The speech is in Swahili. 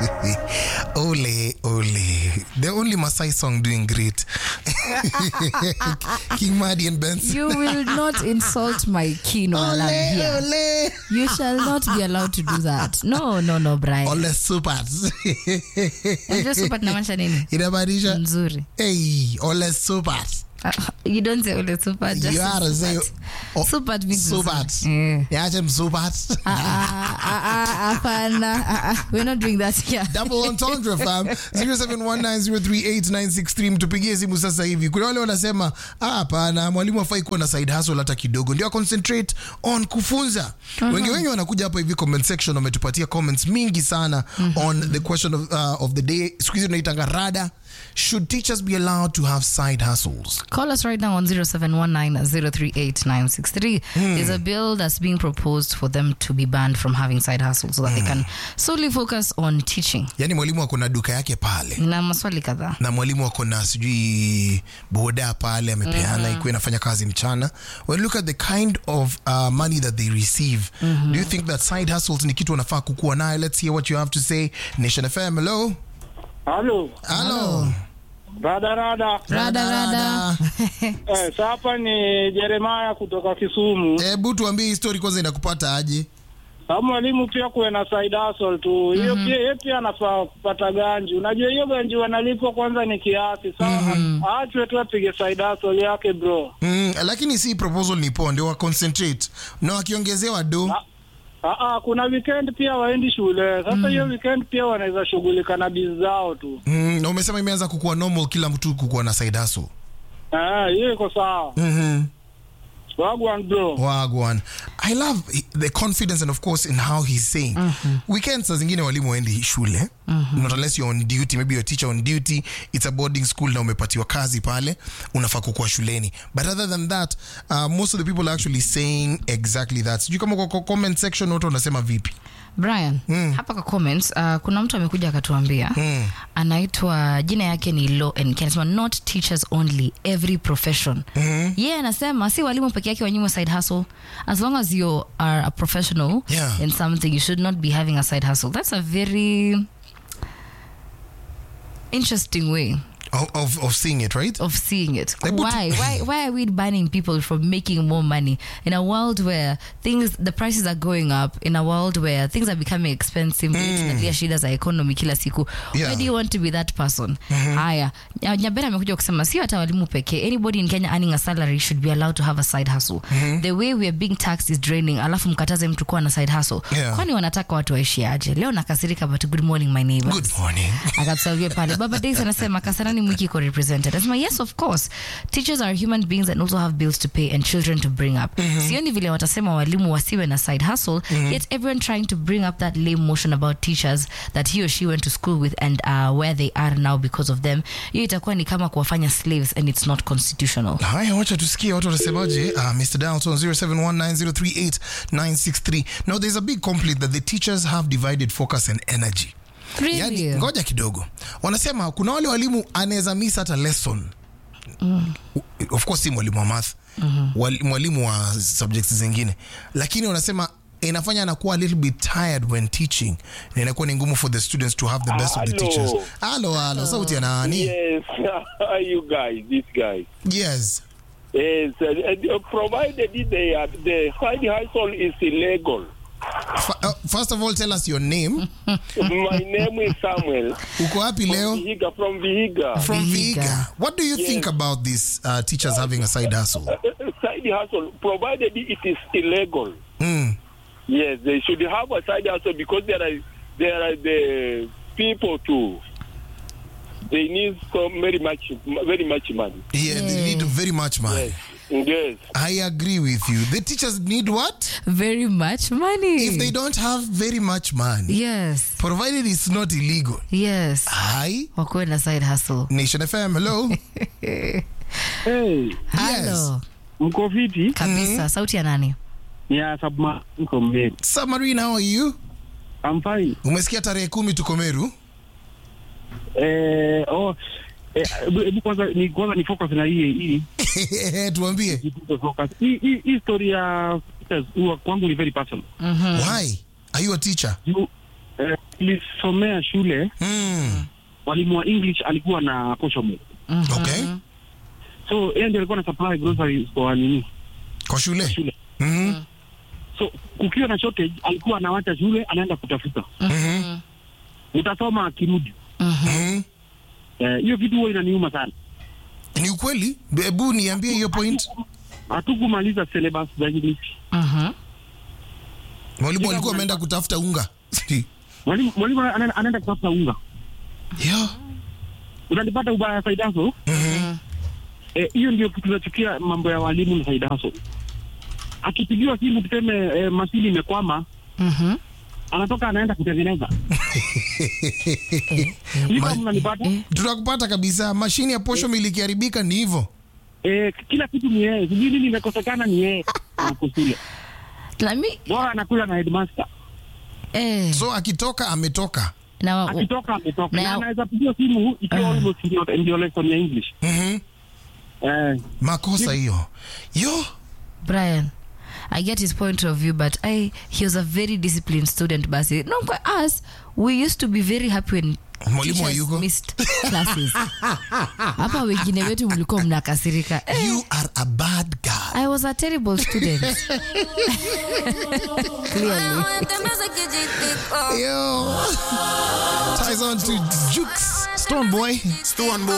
ole, ole. The only Masai song doing great. King Madi and Benson. You will not insult my king while I'm Ole, here. ole. You shall not be allowed to do that. No, no, no, Brian. Ole supers. Unajua super tunamaanisha nini? Inamaanisha Nzuri. hey, ole supers. Uh, you don't say ole super. Just You are say say super. oh, Super means supers. nzuri. Eh. Yache msupers. Ah, ah, ah, ah, hapana. Ah, ah. We're not doing that here. double entendre fam 0719038963 mtupigie simu sasa hivi kuna wale wanasema "Ah, hapana mwalimu afai kuwa na side hustle hata kidogo ndio concentrate on kufunza wengi wengi wanakuja hapa hivi comment section wametupatia comments mingi sana on the question of, uh, of the day siku hizi tunaitanga rada should teachers be allowed to have side hustles Call us right now on 0719-038-963. There's a bill that's being proposed for them to be banned from having side hustles so that they can solely focus on teaching. yani mwalimu ako na duka yake pale Na maswali kadhaa. na mwalimu ako na sijui boda pale amepeana ikuwa inafanya kazi mchana when you look at the kind of uh, money that they receive do you think that side hustles ni kitu wanafaa kukuwa nayo let's hear what you have to say nation fm hello Halo, hello rada rada. Rada, rada. Eh, sa hapa ni Jeremaya kutoka Kisumu. hebu tuambie hii story kwanza inakupata aje Sa mwalimu pia kuwe na side hustle tu. Hiyo pia yeye pia anafaa kupata ganji. Unajua hiyo ganji wanalipwa kwanza ni kiasi. Sawa. Aachwe tu apige side hustle yake bro. mm, lakini si proposal ni poa ndio wa concentrate na wakiongezewa do Ah, Ah, ah, kuna weekend pia waendi shule. Sasa hiyo weekend pia wanaweza shughulika na bizi zao tu. mm, na umesema imeanza kukuwa normal kila mtu kukuwa na side hustle Eh, hiyo iko sawa. mm-hmm. Wagwan bro. wagwan i love the confidence and of course in how he's saying weekends saa zingine walimu waendi shule not unless you're on duty maybe you're a teacher on duty it's a boarding school na umepatiwa kazi pale unafaa kukuwa shuleni but other than that uh, most of the people are actually saying exactly that sijui kama kwa kwa comment section watu wanasema vipi Brian, hapa kwa comments uh, kuna mtu amekuja akatuambia anaitwa jina yake ni Law and Ken, anasema not teachers only every profession yeye yeah, anasema si walimu peke yake wanyimwe side hustle as long as you are a professional Yeah. in something you should not be having a side hustle that's a very interesting way of, of, of seeing it right of seeing it. Like, but- why? Why? Why are we banning people from making more money in a world where things, the prices are going up, in a world where things are becoming expensive, tunalia shida za economy kila siku. Yeah. Why do you want to be that person? Haya, Nya- Nyabera amekuja kusema sio hata walimu pekee. Anybody in Kenya earning a salary should be allowed to have a side hustle. The way we are being taxed is draining. Alafu mkataze mtu kuwa na side hustle. Yeah. Kwani wanataka watu waishi aje? Leo nakasirika but good morning my neighbors good morning akatusavia pale baba days anasema kasarani mwiki iko represented anasema yes of course teachers are human beings and also have bills to pay and children to bring up sioni vile watasema walimu wasiwe na side hustle yet everyone trying to bring up that lame motion about teachers that he or she went to school with and uh, where they are now because of them hiyo itakuwa ni kama kuwafanya slaves and it's not constitutional haya wacha tusikie watu wanasemaje uh, mr dalton 0719038963 now there's a big complaint that the teachers have divided focus and energy really yani, ngoja kidogo wanasema kuna wale walimu anaweza miss hata lesson of course si mwalimu wa math Wali- mwalimu wa subjects zingine lakini wanasema inafanya anakuwa a little bit tired when teaching na inakuwa ni ngumu for the students to have the best of the Hello. teachers halo halo sauti ya nani Yes, you guys, this guy. yes Yes, uh, uh, provided they are, the side hustle is illegal. Fa- uh, first of all tell us your name My name is Samuel uko wapi leo Vihiga from Vihiga. from Vihiga. Viga. What do you think about this uh, teachers having a side hustle? Uh, side hustle, provided it is illegal. Mm. Yes, they should have a side hustle because there are there are the people too. They need so very much very much money. Yeah, they need very much money. Yes. I agree with you. The teachers need what? very much money If they don't have very much money, yes provided it's not illegal. yes Hi, wakuwe na side hustle Nation FM, hello. Hey, halo mko fiti? kabisa sauti ya nani Ya Submarine from Meru. Submarine, how are you? I'm fine. Umesikia tarehe kumi tuko Meru? Eh, oh, eh, hebu hebu kwanza ni kwanza ni focus na hii hii Tuambie. Jifunze focus. Hii hii hii story ya teachers huwa kwangu ni very personal. Why? Are you a teacher? Juu eh, nilisomea shule Mm. mwalimu wa english alikuwa na poshomo Okay. so yeye ndio alikuwa na supply groceries kwa nini Kwa shule. shule Mhm. so kukiwa na shortage alikuwa anawacha shule anaenda kutafuta Mhm. utasoma akirudi Mhm. Eh, hiyo kitu huwa inaniuma sana Ni ukweli? Hebu niambie hiyo point. hatukumaliza syllabus za english Mhm. Mwalimu alikuwa ameenda kutafuta unga. mwalimu mwalimu anaenda anaenda kutafuta unga Yo. unanipata ubaya saidaso Mhm. Eh, hiyo ndio kitu tunachukia mambo ya walimu na saidaso akipigiwa simu tuseme eh, masili imekwama Mhm. anatoka anaenda kutengeneza Sijui kama Ma- mnanipata Tunakupata kabisa. Mashini ya posho mill ikiharibika ni hivyo. eh, kila kitu ni yeye sijui nini imekosekana ni yeye ako shule Na mi- bora anakula na headmaster eh, So akitoka ametoka. na- akitoka ametoka Na- na anaweza pigiwa simu ikiwa almost ndio- ndio lesson ya english Mhm. eh, Makosa hiyo. Yo. Brian, I get his point of view, but I he was a very disciplined student. Basi, no, kwa us, we used to be very happy when Mwalimu teachers hayuko. missed classes. Hapa wengine wetu mlikuwa mnakasirika. Eh, You are a bad guy. I was a terrible student. Clearly. Yo. Ties on to Jukes. Stone boy. Stone boy.